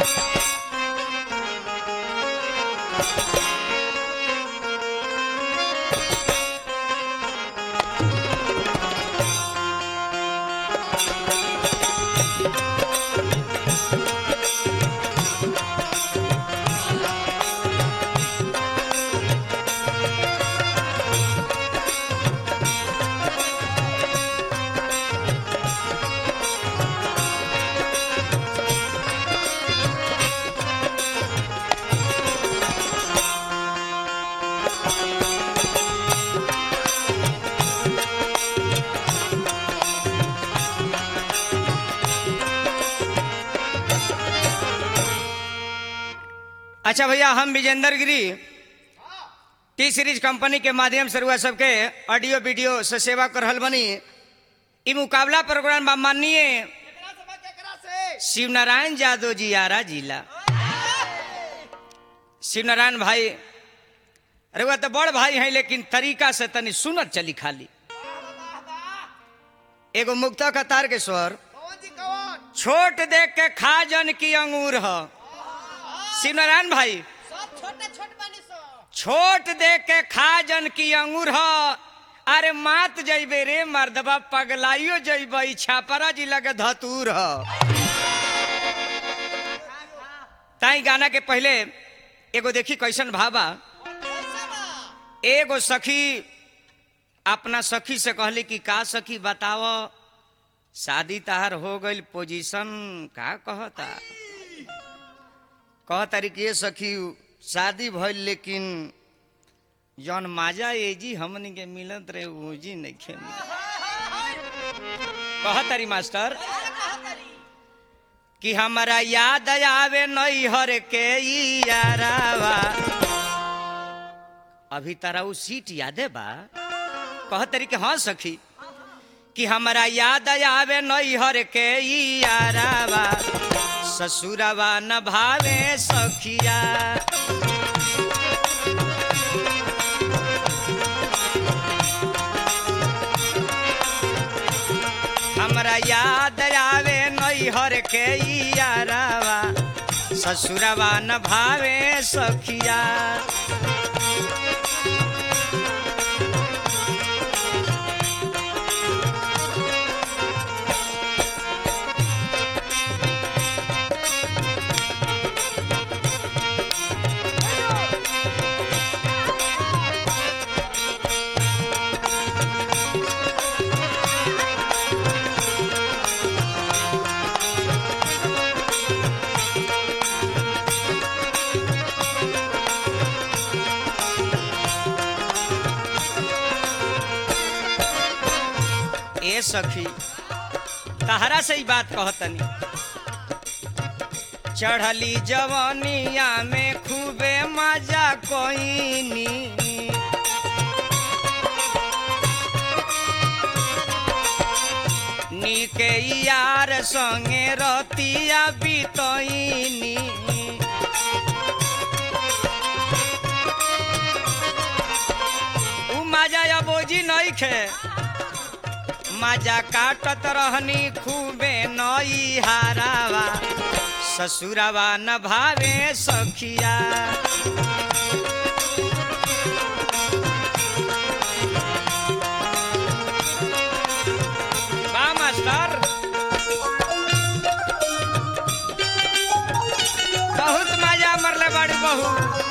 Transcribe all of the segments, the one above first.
अच्छा भैया हम विजेंद्र गिरी टी सीरीज कंपनी के माध्यम से रुआ सबके ऑडियो वीडियो से सेवा कर रहल बनी ई मुकाबला प्रोग्राम बा माननीय केकरा से बा, केकरा से? शिव नारायण यादव जी आरा जिला शिव नारायण भाई अरे वह तो बड़ भाई हैं लेकिन तरीका से तनी सुनत चली खाली वाह, वाह। एगो मुक्ता कतार के स्वर कौन जी कौन छोट देख के खा जन की अंगूर ह शिव नारायण भाई सब छोटे छोट बनी सो छोट देख के खा जन की अंगूर ह अरे मात जइबे रे मर्दबा पगलाइयो जइबे छापरा जिला के धतूर ह ताई गाना के पहले एगो देखी कैसन भाबा कैसे बा एगो सखी अपना सखी से कहली कि का सखी बताव शादी तहार हो गई पोजीशन का कहता कहतारी कि ये सखी शादी भइल लेकिन जौन माजा एजी हमनी के मिलत रहे ओजी नइखे मिलत कहतारी मास्टर कि हमरा याद आवे नैहर के ई यारावा अभी तारा उ सीट यादे बा कहतरी कि हाँ सखी कि हमरा याद आवे नैहर के ई यारावा ससुरवा न भावे सखिया हमरा याद आवे नैहर के ई यारावा ससुरवा न भावे सखिया ए सखी तहरा से ही बात कहतनी चढ़ली जवनिया में खूबे मजा कोईनी नीके यार संगे रतिया बितईनी उ मजा या बोझी नहीं खे मजा काटत रहनी खूबे नई हारावा ससुरवा न भावे सखिया बा मास्टर बहुत मजा मरले बड़ी बहू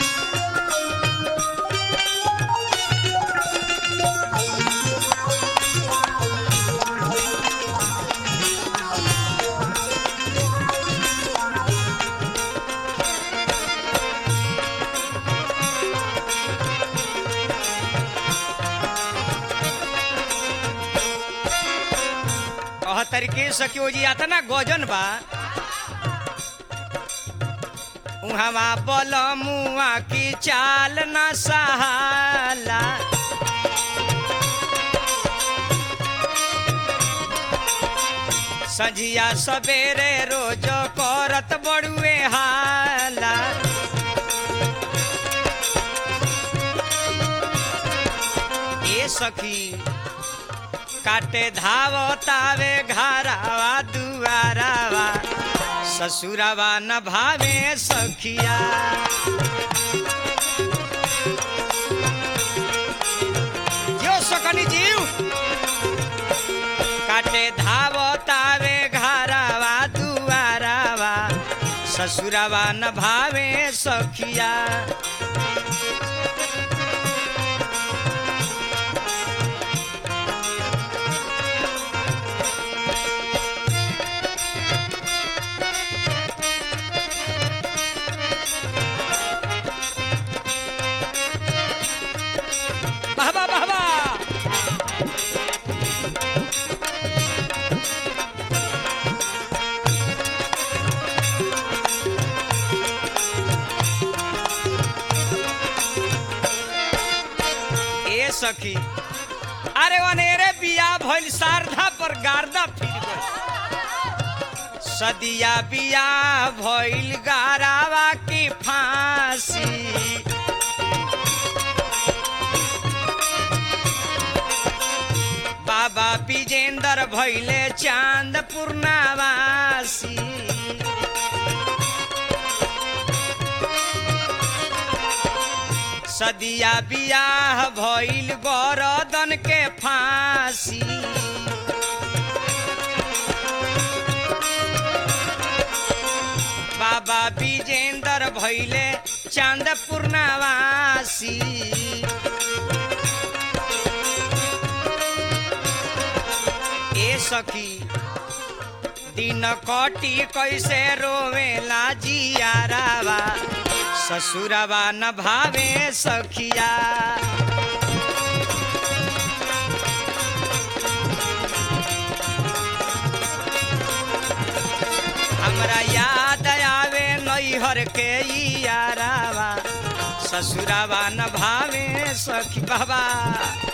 कह तरीके सकियो जी अतना गजन बा उहवा बल मुआ की चाल न सहाला सझिया सवेरे रोज करत बड़ुए हाला ए सखी काटे धावतावे घरावा दुआरावा ससुरवा न भावे सखिया जो सकनी जीव काटे धावतावे घरवा दुआरवा ससुरवा न भावे सखिया बाबा बाबा ए सखी अरे वनेरे बिया भइल शारदा पर गारदा फिर गइल सदिया बिया भइल गारावा की फांसी बाबा विजेंदर भैले चांद पूर्णावासी सदिया बियाह भइल गरदन के फांसी बाबा विजेंदर भैले चांद पूर्णावासी ए सखी दिन कटी कैसे रोवेला जियारावा ससुरवा न भावे सखिया हमरा याद आवे नैहर के यारावा ससुरवा न भावे सखी बाबा